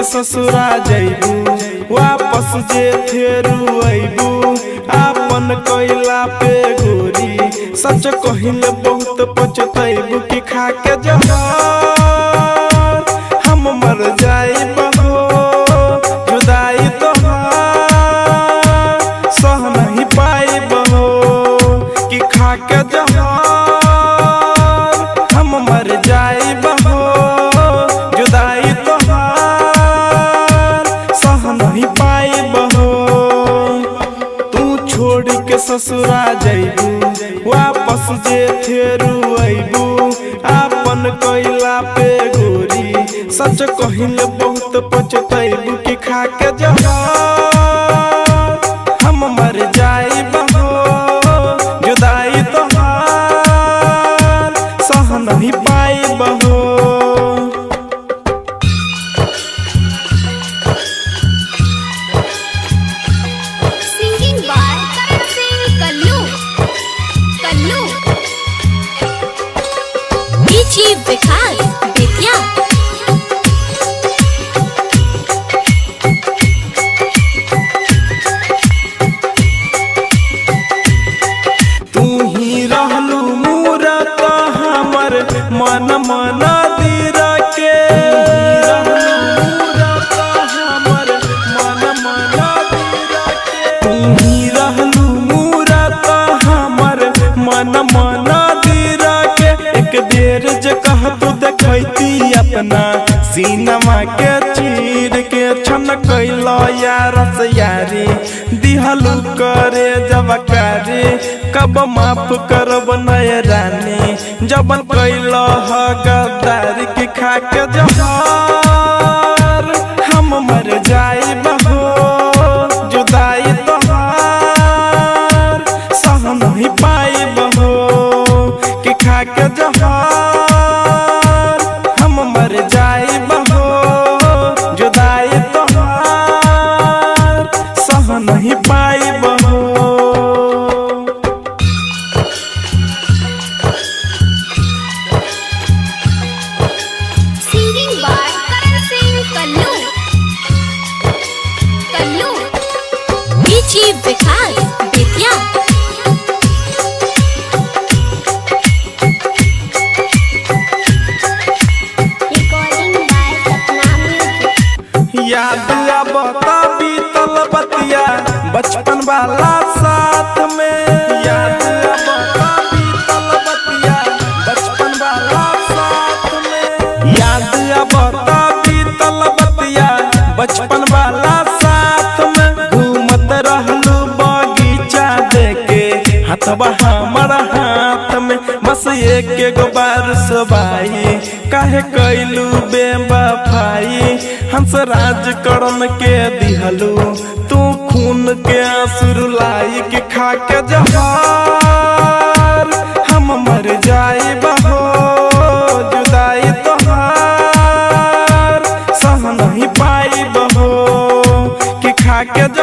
ससुरा जैबू वापस जे फेरू अबू आपन कैला पे गोरी सच कहिले बहुत पछतैबू कि खा के जहर हम मर जाइब हो जुदाई तोहार सह नहीं पाइब हो कि खा के जहर हम मर जाइब हो जुदाई तोहार सह नहीं पाइब हो तू छोड़ के ससुरा जैबू वापस जे फेरू अबू आपन कैला पे गोरी सच कहिले बहुत पछतैबू कि खा के जहर हम मर जाइब हो जुदाई तोहार सह नहीं पाइब हो Singing by Karan Singh Kallu. Kallu. DJ Vikas Vidya. तू ही रहलू मूरत हमर मन मन दीर के तू ही रहलू मूरत हमर मन मन दीर के एक बेर जे कह तू देखैती अपना सीनमा के चीर के छन कैलो यार से यारी दिहलू करे जब करे कब माफ करब नय रानी जब कैलो ह गद्दारी के खा के जहर हम मर जाइब हो जुदाई तोहार सह नहीं पाइब हो कि खा के जहर हम मर जाइब हो जुदाई तोहार सह नहीं पाइब हो Singing by Karan Singh Kallu. Kallu. DJ Vikas Vidya. Recording by Sapna Music. याद अब बीतल बतिया बचपन वाला साथ में याद अब बीतल बतिया बचपन वाला साथ में याद अब बीतल बतिया बचपन वाला साथ में घूमत रहलू बगीचा देके हाथवा हमर हाथ में बस एक एगो बार सबाई काहे कैलू बेवफाई हंस राज करन के दिहलू तू खून के आंसू लाई के खा के जहार हम मर जाइब हो जुदाई तोहार सह नहीं पाइब हो कि खा के